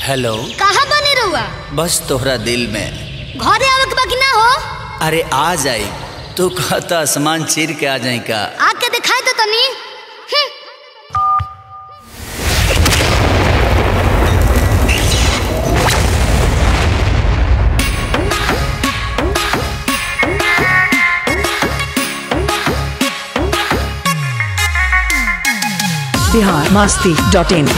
hello कहाँ बने रहुआ बस तोहरा दिल में घरे आवे के बाकी ना हो अरे आ जाई तू कहता आसमान चीर के आ जाई का आके दिखाई तो तनी हम्म, बिहार मस्ती डॉट इन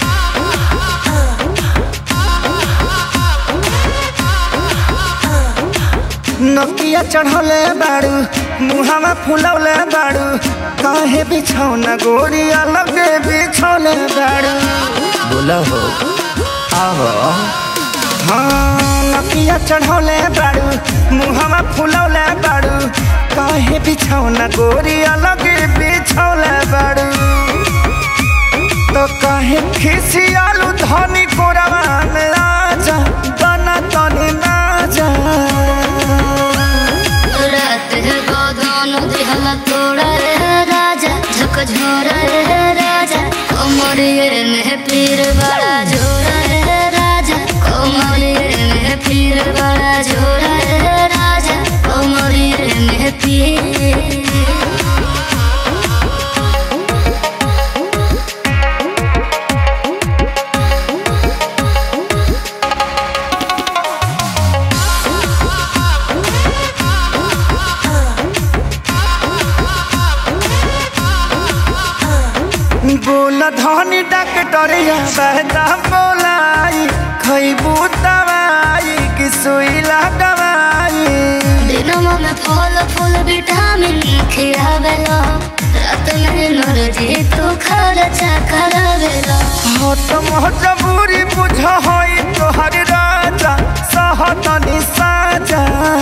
नकिया चढ़ौले बाड़ू मुहावा फुलौले बाड़ू काहे बिछौना गोरी अलगे बिछौले बाड़ू बोला हो आहो हाँ नकिया चढ़ौले बाड़ू मुहावा फुलौले बाड़ू काहे बिछौना गोरी अलगे बिछौले बाड़ू तो काहे खिसियालू धनी कोरवा में आजा बना तनी ना जा रात है गोदान दिहल तोड़ा रे राजा झकझोरा रे राजा कोमरिए में पीर बड़ा झोरा रे राजा कोमरिए में पीर बड़ा झोरा रे राजा कोमरिए में पीर बोल धनी डॉक्टरिया बहता बोलाई खैबू दवाई कि सुई लगवाई दिनमा में फल फूल विटामिन खियावेला रात में नरजी तू खर्चा करावेला हट मजबूरी बुझ होई तोहर राजा सहतनी साजा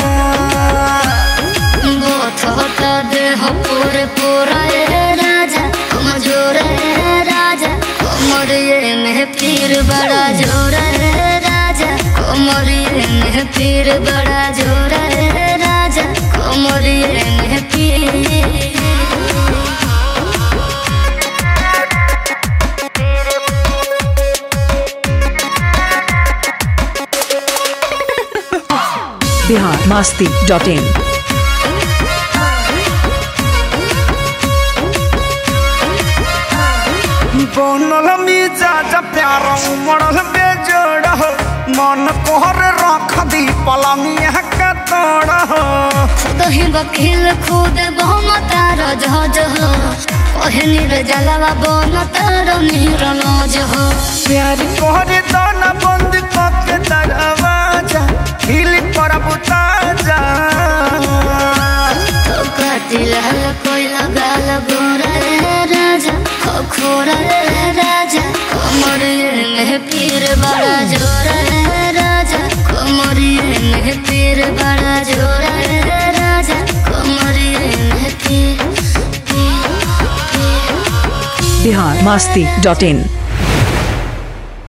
बोथ होता देह पूरे पूरा रे राजा कमजोर रे राजा कोमरिए में पीर बड़ा जोर रे राजा कोमरिए में पीर बड़ा जोर रे राजा कोमरिए में पीर बिहार मस्ती डॉट इन बनल मिजाज प्यार उमड़ल बेजोड़ हो मन कोहर रख दी पलंगिया के तोड़ हो दही बकील खुद बहुम तार जहाज हो कहनी रे जलवा बन तार नीर नज हो प्यार कोहरे दाना बंद करके दरवाजा हिल पर बुताजा तो कातिल हल कोई लगाल गोरा रे राजा खोखोरा रे राजा कोमरिए में पीर बड़ा जोरा रे राजा कोमरिए में पीर बड़ा जोरा रे राजा कोमरिए में पीर पीर पीर बिहार मस्ती डॉट इन